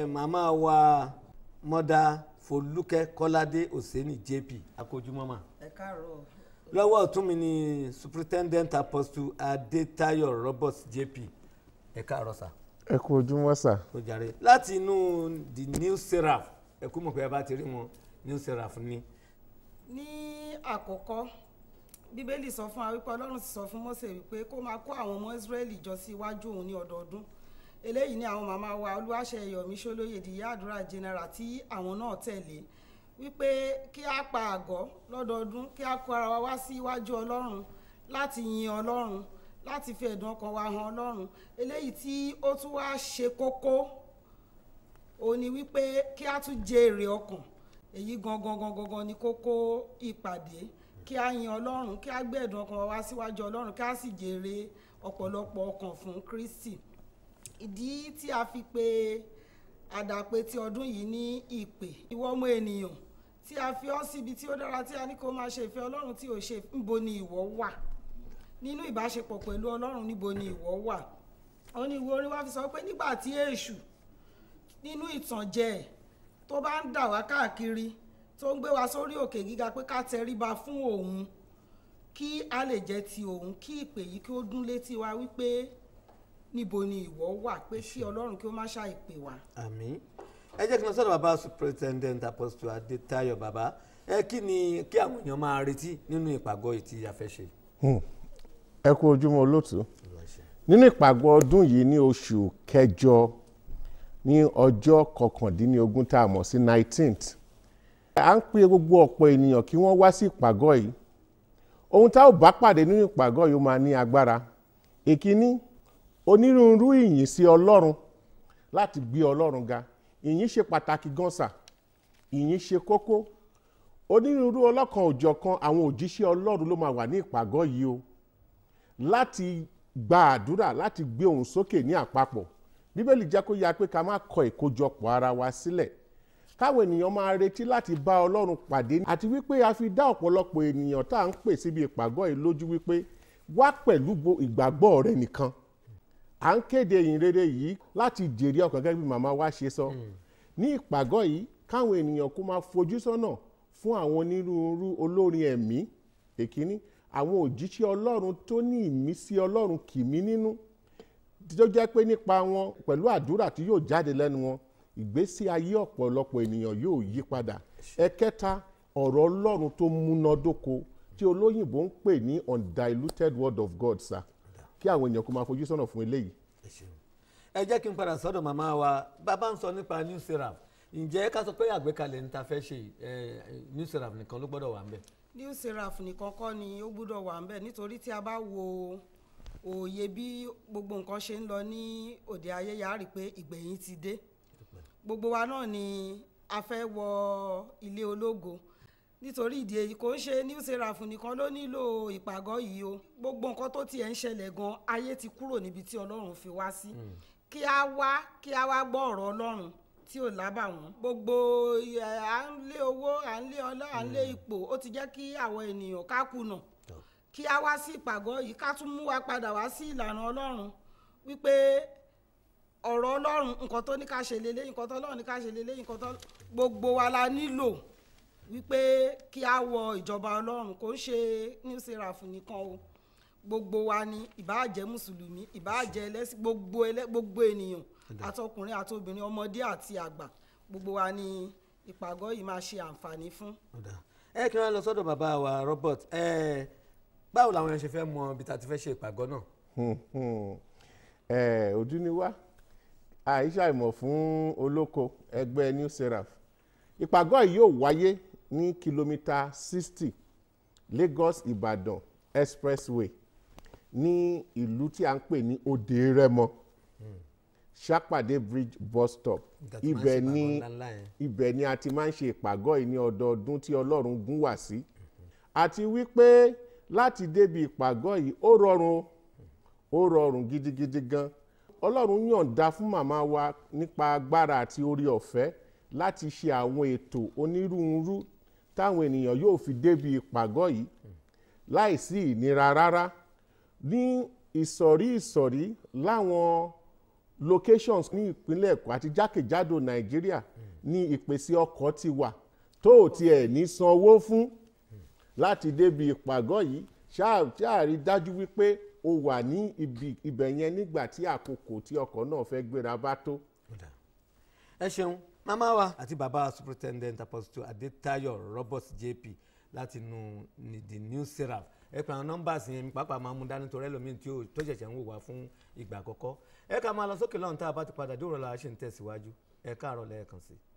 màmá wa mọ́dà folúkẹ́ kọ́ládé òsèní jp akójúmọ́mà ẹ káàárọ̀ lọ́wọ́ ọ̀tún mi ni superintendent apostle adétayọ̀ roberts jp ẹ káàárọ̀ sà ẹ kú ojúmọ́ sà ó jàre láti inú the new seraph ẹ kú mọ̀ pé ẹ bá ti rí wọn new seraph ni ní àkọ́kọ́ bíbélì sọ fún wa wípé ọlọ́run sì sọ fún Mósè wípé kó máa kó àwọn ọmọ Ísírẹ́lì jọ sí iwájú òun ní ọdọọdún eléyìí ni àwọn màmá wa olúwaṣẹ yọmí ṣólóyè ìyá àdúrà general tí àwọn náà tẹ̀lé wípé kí á pa àgọ́ lọ́dọọdún kí á kó ara wa wá sí iwájú ọlọ́run láti yin ọlọ́run láti fi ẹ̀dùn ọkàn wa hàn ọlọ́run eléyìí tí ó tún wá ṣe kókó òun ni wípé kí á tún jèrè ọkàn èyí gangan gangan gangan ni kókó ìpàdé kí á yin ọlọ́run kí á gbé ẹ̀dùn ọkàn wa wá síwájú ọlọ́run kí á sì jèrè ọ̀pọ̀lọpọ̀ ọkàn fún Kristi ìdí tí a fi pe àdàpè ti ọdún yìí ní ìpè ìwọ ọmọ ènìyàn tí a fi ọ́ síbi tí ó dára tí a ní kó máa ṣe ìfẹ́ ọlọ́run tí ò ṣe níbo ni ìwọ wà nínú ìbáṣepọ̀ pẹ̀lú ọlọ́run níbo ni ìwọ wà ó ní ìwé orin wa fi sọ pé nígbà tí èṣù nínú ìtànjẹ ẹ̀ tó bá ń dà wá káàkiri tó ń gbé wa sórí òkè gíga pé ká tẹríba fún òun kí a lè jẹ́ ti òun kí ìpè yìí kí ó dún létí wa wípé níbo ni ìwọ wà pé kí ọlọ́run kí ó má ṣàì pè wá. àmín ẹ jẹ́ kí n lọ sọ́dọ̀ bàbá superintendent apostle adétayọ̀ bàbá ẹ kí ni kí àwọn èèyàn máa retí nínú ìpàgọ́ yìí tí a fẹ́ ṣe. ẹ kú ojúmọ́ olóòtú nínú ìpàgọ́ ọdún yìí ní oṣù kẹjọ ní ọjọ́ kọkàndínlógún tá a mọ̀ sí nineteenth à ń pe gbogbo ọ̀pọ̀ ènìyàn kí wọ́n wá sí ìpàgọ́ yìí ohun tá ò bá pàdé nínú ìpàgọ́ yìí ó máa ní agbára èkíní onírúurú ìyìn sí ọlọ́run láti gbé ọlọ́run ga ìyìn ṣe pàtàkì gan sà ìyìn ṣe kókó onírúurú ọlọ́kan òjọ̀kan àwọn òjíṣẹ́ ọlọ́run ló máa wà ní ìpàgọ́ yìí o láti gba àdúrà láti gbé ohùn sókè ní àpapọ̀ bíbélì jẹ́ kó yá pé ká má kọ ìkójọpọ̀ ara wa sílẹ̀ káwọn ènìyàn máa retí láti bá ọlọ́run pàdé àti wípé a fi dá ọ̀pọ̀lọpọ̀ ènìyàn tá à ń pè síbi ìpàgọ́ yìí lójú wípé wá pẹ̀lú ìgbàgbọ́ rẹ nìkan à ń kéde ìyìn rere yìí láti jèrè ọkàn gẹ́gẹ́ bí màmá wa ṣe sọ ní ìpàgọ́ yìí káwọn ènìyàn kó máa fojú sọ́nà fún àwọn onírúurú olórin ẹ̀mí èkíní àwọn òjíṣẹ́ ọlọ́run tó ní ìmísí ọlọ́run kìmí nínú tó jẹ́ pé nípa wọn pẹ̀lú àdúrà tí yóò jáde lẹ́nu wọn ìgbésí ayé ọ̀pọ̀lọpọ̀ ènìyàn yóò yí padà ẹ̀kẹta ọ̀rọ̀ ọlọ́run tó múnádóko tí olóyìnbó ń pè ní undiluted word of God sa kí àwọn èèyàn kó máa fojú sọ́nà fún eléyìí. ẹ jẹ́ kí n padà sọ́dọ̀ màmá wa bàbá ń sọ nípa new seraph ǹjẹ́ ká sọ pé àgbékalẹ̀ ní ta fẹ́ ṣe new seraph nìkan ló gbọ́dọ̀ wà ń bẹ̀. new seraph nìkan kọ́ ni ó gbúdọ̀ wà ń bẹ̀ nítorí tí a bá wo òye bí gbogbo nǹkan ṣe ń lọ ní òde ayé yà á rí i pé ìgbẹ̀yìn ti dé gbogbo wa náà ni a fẹ́ wọ ilé ológo nítorí ìdí èyí kò ń ṣe new seraph nìkan ló nílò ìpàgọ́ yìí o gbogbo nǹkan tó tiẹ̀ ń ṣẹlẹ̀ gan ayé ti kúrò níbi tí ọlọ́run fi wá sí kí a wá kí a wá gbọ́ ọ̀rọ̀ ọlọ́run tí ò lábàwọ́n gbogbo à ń lé owó à ń lé ọlá à ń lé ipò ó ti jẹ́ kí àwọn ènìyàn ká kùnà kí a wá sí ìpàgọ́ yìí ká tún mú wa padà wá sí ìlànà ọlọ́run wípé ọ̀rọ̀ ọlọ́run nǹkan tó ní ká ṣe lélẹ́yìn nǹkan tó ọlọ́run ní ká ṣe lélẹ́yìn nǹkan tó gbogbo wa la nílò wípé kí a wọ ìjọba ọlọ́run kò ń ṣe new seraph nìkan o gbogbo wa ni ìbáà jẹ́ mùsùlùmí ìbáà jẹ́ ẹlẹ́sìn gbogbo ẹlẹ́ gbogbo ènìyàn àtọkùnrin àtobìnrin ọmọdé àti àgbà gbogbo wa ni ìpàgọ́ yìí máa ṣe àǹfààní fún. ẹ kí wọn lọ sọ́dọ̀ bàbá wa Robert ẹ báwo làwọn yẹn ṣe fẹ́ mọ ibi tá a ti fẹ́ ṣe ìpàgọ́ náà. ẹ ojú ni wá àìsà ìmọ̀ fún olóko ẹgbẹ́ new seraph ìpàgọ́ yìí yóò wáyé ní kìlómítà sixty Lagos Ìbàdàn expressway ní ìlú tí a ń pè ní Òde Rẹ́mọ Ṣàpàdé bridge bus stop ibẹ̀ ni ibẹ̀ ni a ti máa ń ṣe ìpàgọ́ yìí ní ọdọọdún tí Ọlọ́run gún wá sí àti wípé láti débi ìpàgọ́ yìí ó rọrùn ó rọrùn gidigidi gan Ọlọ́run yọ̀ǹda fún màmá wa nípa agbára àti orí ọ̀fẹ́ láti ṣe àwọn ètò onírúurú táwọn ènìyàn yóò fi débi ìpàgọ́ yìí láìsí ìnira rárá ní ìsọ̀rí ìsọ̀rí láwọn locations ní ìpínlẹ̀ èkó àti jákèjádò nàìjíríà ní ìpèsè ọkọ̀ ti wà tó ò tiẹ̀ ní sanwó fún láti débi ìpàgọ́ yìí ṣáà ṣáà rí dájú wípé o wà ní ibi ibẹ̀ yẹn nígbà tí àkókò tí ọkọ̀ náà fẹ́ gbéra bá tó. ẹ ṣeun màmá wa àti bàbá superintendent apostle adetayo robert jp láti nu ní the new seraph ẹ pè àwọn nọ́mbà sí yẹn pàápàá máa mú dání torí ẹlòmíín tí ó tó ṣẹ̀ṣẹ̀ ń wò wá fún ìgbà àkọ́kọ́ ẹ ká máa lọ sókè lọ́run tá a bá ti padà dóòrò la ṣe ń tẹ̀síwájú ẹ káàárọ̀ lẹ́ẹ̀kan sí i.